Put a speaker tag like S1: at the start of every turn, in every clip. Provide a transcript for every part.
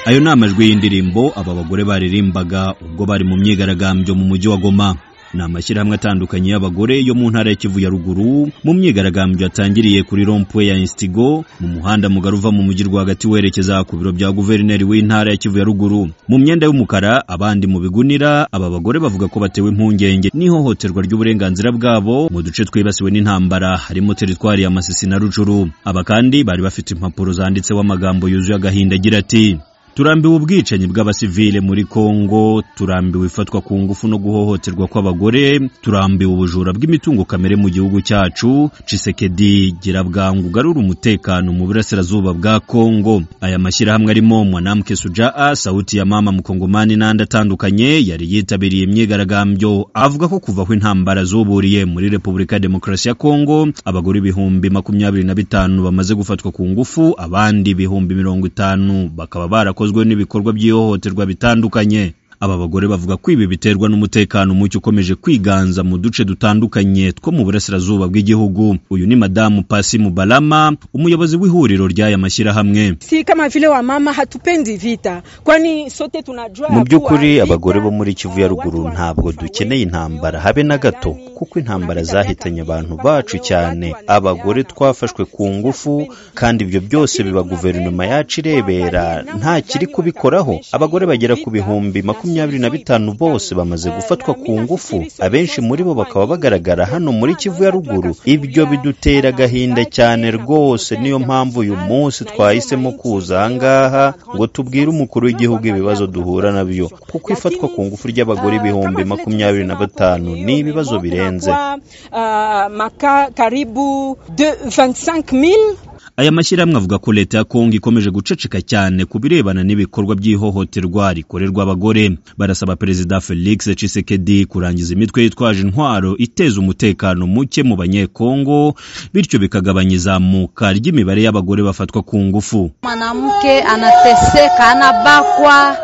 S1: ayo ni amajwi y'indirimbo aba bagore baririmbaga ubwo bari mu myigaragambyo mu mujyi wa goma ni amashyirahamwe atandukanye y'abagore yo mu ntara ya kivu ya ruguru mu myigaragambyo yatangiriye kuri rompwe ya instigo mu muhanda mugari uva mu mujyi rwagati werekeza ku biro bya guverineri w'intara ya kivu ya ruguru mu myenda y'umukara abandi mu bigunira aba bagore bavuga ko batewe impungenge n'ihohoterwa ry'uburenganzira bwabo mu duce twibasiwe n'intambara harimo teritwari ya masisi na rucuru aba kandi bari bafite impapuro zanditseho amagambo yuzuye agahinda agira ati turambiwe ubwicanyi bw'abasivile muri kongo turambiwe ifatwa ku ngufu no guhohoterwa kw'abagore turambiwe ubujura bw'imitungo kamere mu gihugu cyacu cisekedi gira bwangu ugarura umutekano mu burasirazuba bwa kongo aya mashyirahamwe arimo mwanamke sujaa sauti ya mama mukongomani n'andi atandukanye yari yitabiriye imyigaragambyo avuga ko kuva aho intambara zuburiye muri repubulika ya demokarasi ya kongo abagore ibihumbi makumyabiri na bitanu bamaze gufatwa ku ngufu abandi ibihumbi mirongo itanu bakaba barakoze bikozwe n'ibikorwa by'ihohoterwa bitandukanye aba bagore bavuga ko ibi biterwa n'umutekano muke ukomeje kwiganza mu duce dutandukanye two mu burasirazuba bw'igihugu uyu ni madamu pasi mubalama umuyobozi w'ihuriro ry'aya mashyirahamwe
S2: si kama vile wa mama hatupendi vita kwani sote tunajua
S3: mu by'ukuri abagore bo muri kivu ya ruguru ntabwo dukeneye intambara habe na gato kuko intambara zahitanye abantu bacu cyane abagore twafashwe ku ngufu kandi ibyo byose biba guverinoma yacu irebera nta kiri kubikoraho abagore bagera ku bihumbi makumyabiri makumyabiri na bitanu bose bamaze gufatwa ku ngufu abenshi muri bo bakaba bagaragara hano muri kivu ya ruguru ibyo bidutera agahinda cyane rwose niyo mpamvu uyu munsi twahisemo kuza ahangaha ngo tubwire umukuru w'igihugu ibibazo duhura nabyo kuko ifatwa ku ngufu ry'abagore ibihumbi makumyabiri na batanu ni ibibazo birenze
S1: aya mashyirahamwe avuga ko leta ya kongo ikomeje guceceka cyane ku birebana n'ibikorwa by'ihohoterwa rikorerwa abagore barasaba perezida felix cisekedi kurangiza imitwe yitwaje intwaro iteza umutekano muke mu banyekongo bityo bikagabanya izamuka ry'imibare y'abagore bafatwa ku ngufu
S4: mwanamke anateseka anabakwa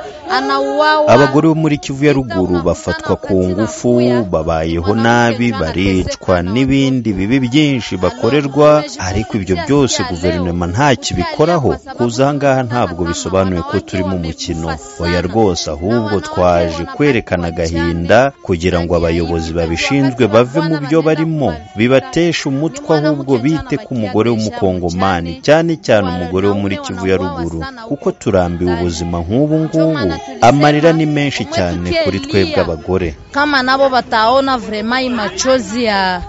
S3: abagore bo muri kivu ya ruguru bafatwa ku ngufu babayeho nabi baricwa n'ibindi bibi byinshi bakorerwa ariko ibyo byose guverinoma nta kibikoraho kuza ahangaha ntabwo bisobanuye ko turi mu mukino oya rwose ahubwo twaje kwerekana agahinda kugira ngo abayobozi babishinzwe bave mu byo barimo bibateshe umutwe ahubwo bite ku mugore w'umukongomani cyane cyane umugore wo muri kivu ya ruguru kuko turambiwe ubuzima nk'ubu ngubu amarira ni menshi cyane kuri twebwe abagore
S4: kama nabo bataona vrema imachozi ya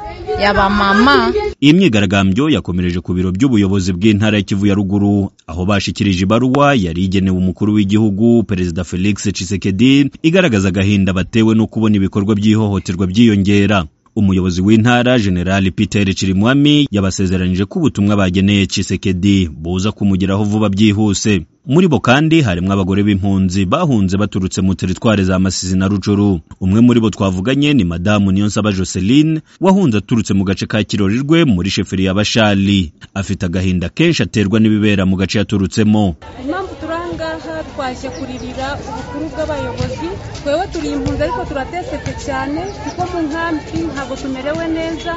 S4: yabamama
S1: iyi myigaragambyo yakomereje ku biro by'ubuyobozi bw'intara ya kivu ya ruguru aho bashikirije ibaruwa yari igenewe umukuru w'igihugu perezida felix cisekedi igaragaza agahinda batewe no kubona ibikorwa by'ihohoterwa byiyongera umuyobozi w'intara generali peter cirimwami yabasezeranyije ko ubutumwa bageneye cisekedi buza kumugeraho vuba byihuse muri bo kandi harimo abagore b'impunzi bahunze baturutse mu teritwari za masizi na rucuru umwe muri bo twavuganye ni madamu niyonsaba joseline wahunze aturutse mu gace ka kirorirwe muri sheferi ya bashali afite agahinda kenshi aterwa n'ibibera mu gace yaturutsemo
S5: impamvu turi ahangaha twaje kuririra ubukuru bw'abayobozi twewe turi impunzi ariko turateseke cyane kuko mu nkambi ntabwo tumerewe neza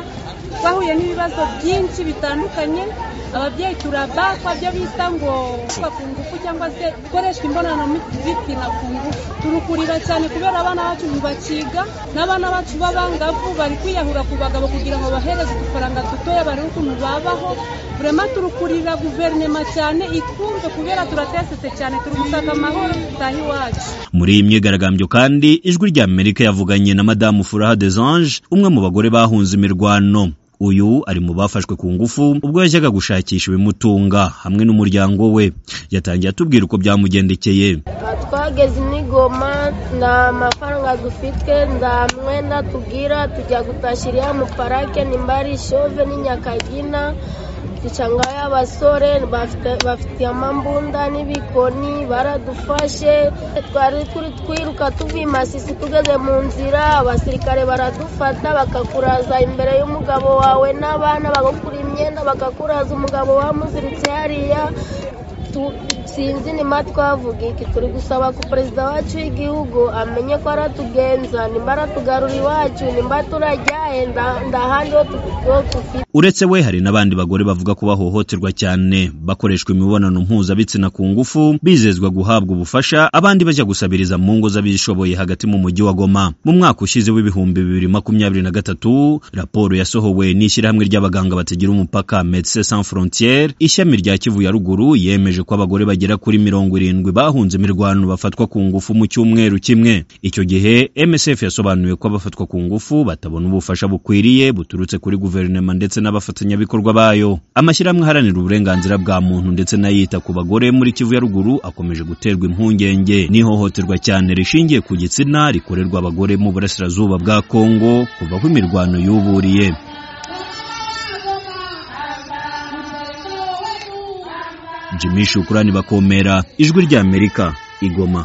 S5: twahuye n'ibibazo byinshi bitandukanye ababyeyi turabakwa byo bita ngo kuba ku ngufu cyangwa se gukoresha imbonano bitsina ku ngufu turukurira cyane kubera abana bacu ntibakiga n'abana bacu b'abangavu bari kwiyahura ku bagabo kugira ngo bahereze udufaranga dutoya barebe ukuntu babaho burema turukurira guverinoma cyane itwumve kubera turatesetse cyane turi gusaka amahoro dutahe iwacu
S1: muri iyi myigaragambyo kandi ijwi rya amerika yavuganye na madamu furaha desange umwe mu bagore bahunze imirwano uyu ari mu bafashwe ku ngufu ubwo yajyaga gushakisha ibimutunga hamwe n'umuryango we yatangiye atubwira uko byamugendekeye
S6: twageze n'igoma nta mafaranga dufite nta mwenda tugira tujya gutashyira iriya muparake nimba ari shove n'inyakagina ducangayo abasore bafite amambunda n'ibikoni baradufashe twari turi twiruka tuvuye masisi tugeze mu nzira abasirikare baradufata bakakuraza imbere y'umugabo wawe n'abana bagakura imyenda bakakuraza umugabo wamuziritse hariya tu- sinzi nima twavuga iki turi gusaba ko perezida wacu w'igihugu amenye ko aratugenza nimba aratugarura iwacu nimba turajyaye nda- ndahandi ho tu- ho tufite
S1: uretse we hari n'abandi bagore bavuga ko bahohoterwa cyane bakoreshwa imibonano mpuzabitsina ku ngufu bizezwa guhabwa ubufasha abandi bajya gusabiriza mu ngo z'abishoboye hagati mu mujyi wa goma mu mwaka ushize w'ibihumbi bibiri makumyabiri na gatatu raporo yasohowe n'ishyirahamwe ry'abaganga batagira umupaka medecins sans frontiere ishami rya kivu ya ruguru yemeje ko abagore bagera kuri mirongo irindwi bahunze imirwano bafatwa ku ngufu mu cyumweru kimwe icyo gihe msf yasobanuye ko abafatwa ku ngufu batabona ubufasha bukwiriye buturutse kuri guverinoma ndetse n'abafatanyabikorwa bayo amashyirahamwe aharanira uburenganzira bwa muntu ndetse n'ayita ku bagore muri kivu ya ruguru akomeje guterwa impungenge n'ihohoterwa cyane rishingiye ku gitsina rikorerwa abagore mu burasirazuba bwa kongo kuva aho imirwano yuburiye jimmy shukurani bakomera ijwi ry'amerika igoma